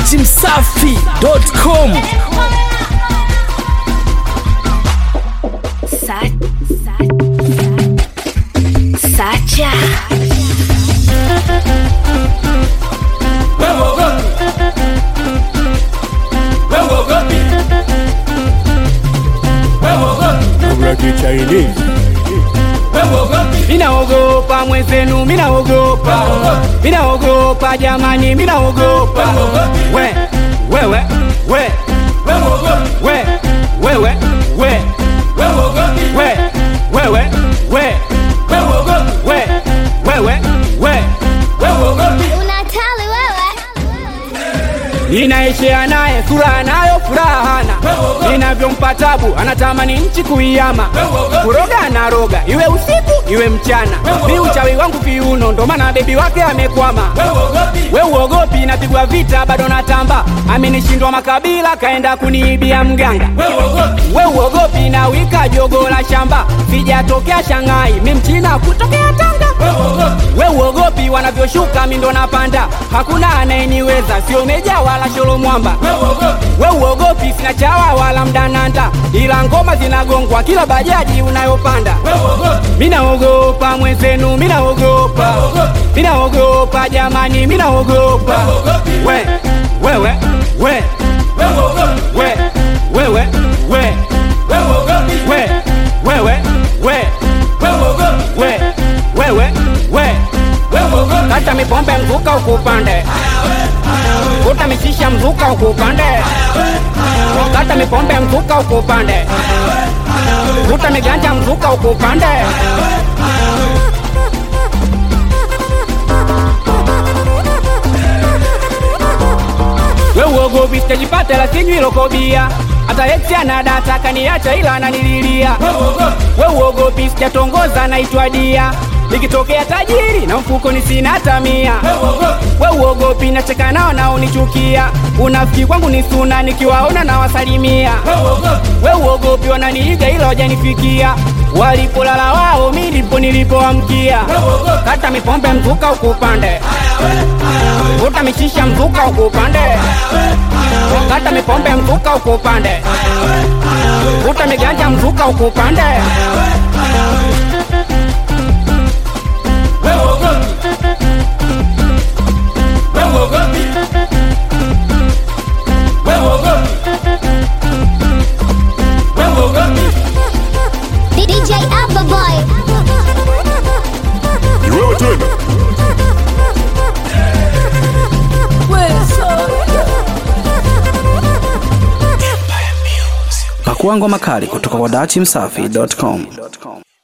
datimsafi.com Sa- sa- Sacha Minaogopa mwenzenu, minaogopa, minaogopa jamani, minaogopa. We, wewe, we, we, wewe, we, we, wewe, we, we, wewe, we. unatali wewe Ninaishia naye furaha nayo furaha hana, ninavyompa tabu anatamani nchi kuiama, kuroga anaroga iwe usiku iwe mchana, mi uchawi wangu viuno, ndo maana bebi wake amekwama. We uogopi, napigwa vita bado natamba, amenishindwa makabila kaenda kuniibia mganga. We uogopi, na wika jogo la shamba, sijatokea Shanghai, mi mchina kutokea Tanga. We uogopi, wanavyoshuka mi ndo napanda, hakuna anayeniweza, sio meja wala sholo mwamba. We uogopi, sina chawa wala mdananda, ila ngoma zinagongwa kila bajaji unayopanda. Minaogopa mwenzenu, minaogopa, minaogopa jamani, minaogopa. We, wewe, we, we, wewe, we, we, wewe, we, we, wewe, we. Kata mipombe mzuka ukupande, kuta mishisha mzuka ukupande, kata mipombe mzuka ukupande, kuta miganja mzuka ukupande. We uogopi sitajipata la sinywi lokobia hata eksi ana data kaniacha ila ananililia. We uogopi sijatongoza naitwa dia nikitokea tajiri na mfukoni sina hata mia. We uogopi nacheka nao naonichukia, unafiki kwangu ni suna nikiwaona na wasalimia. We uogopi wananiiga ila wajanifikia, walipolala wao mi ndipo nilipoamkia. Kata mipombe mzuka ukupande, vuta mishisha mzuka ukupande, kata mipombe mzuka ukupande, vuta miganja mzuka ukupande. DJ Abba Boy Iwewe tena pakua ngoma kali kutoka kwa datimsafi.com